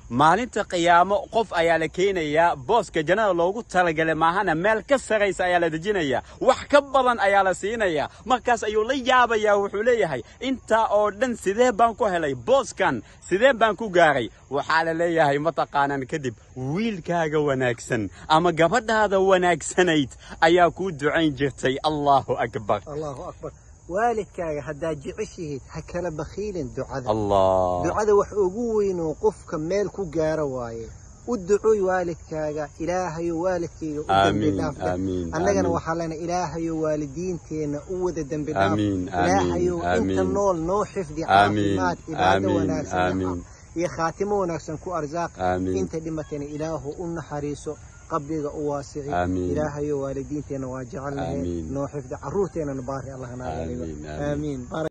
maalinta qiyaamo qof ayaa la keenayaa booska jannada loogu talagalay maahana meel ka saraysa ayaa la dejinayaa wax ka badan ayaa la siinayaa markaas ayuu la yaabayaa wuxuu leeyahay intaa oo dhan sidee baan ku helay booskan sidee baan ku gaaray waxaa la leeyahay mataqaanaan kadib wiilkaaga wanaagsan ama gabadhaada wanaagsanayd ayaa kuu ducayn jirtay allahu akbar allahu akbar waalidkaaga haddaad jeceshihiid ha kala bakhiilin ducada allah ducada wax ugu weyn oo qofka meel ku gaara waaye u ducooy waalidkaaga ilaahayo waalidkayga u dembi Amiin, dhaaf dheh. amiin, annagana amiin. waxaa lena ilaahayo waalidiinteenna u wada dembi dhaaf Amiin, amiin, ilaahayo inta amiin. nool noo xifdi Amiin, caafimaad cibaado amiin, wanaagsan amiin. iyo khaatimo wanaagsan ku arsaaq Amiin. inta dhimatana ilaahu u naxariiso qabriga u waasici Amiin. ilaahayo waalidiinteenna waa jecelnahay Amiin. noo xifdi caruurteennana baari allah naga dhigo Amiin, amiin. aamiin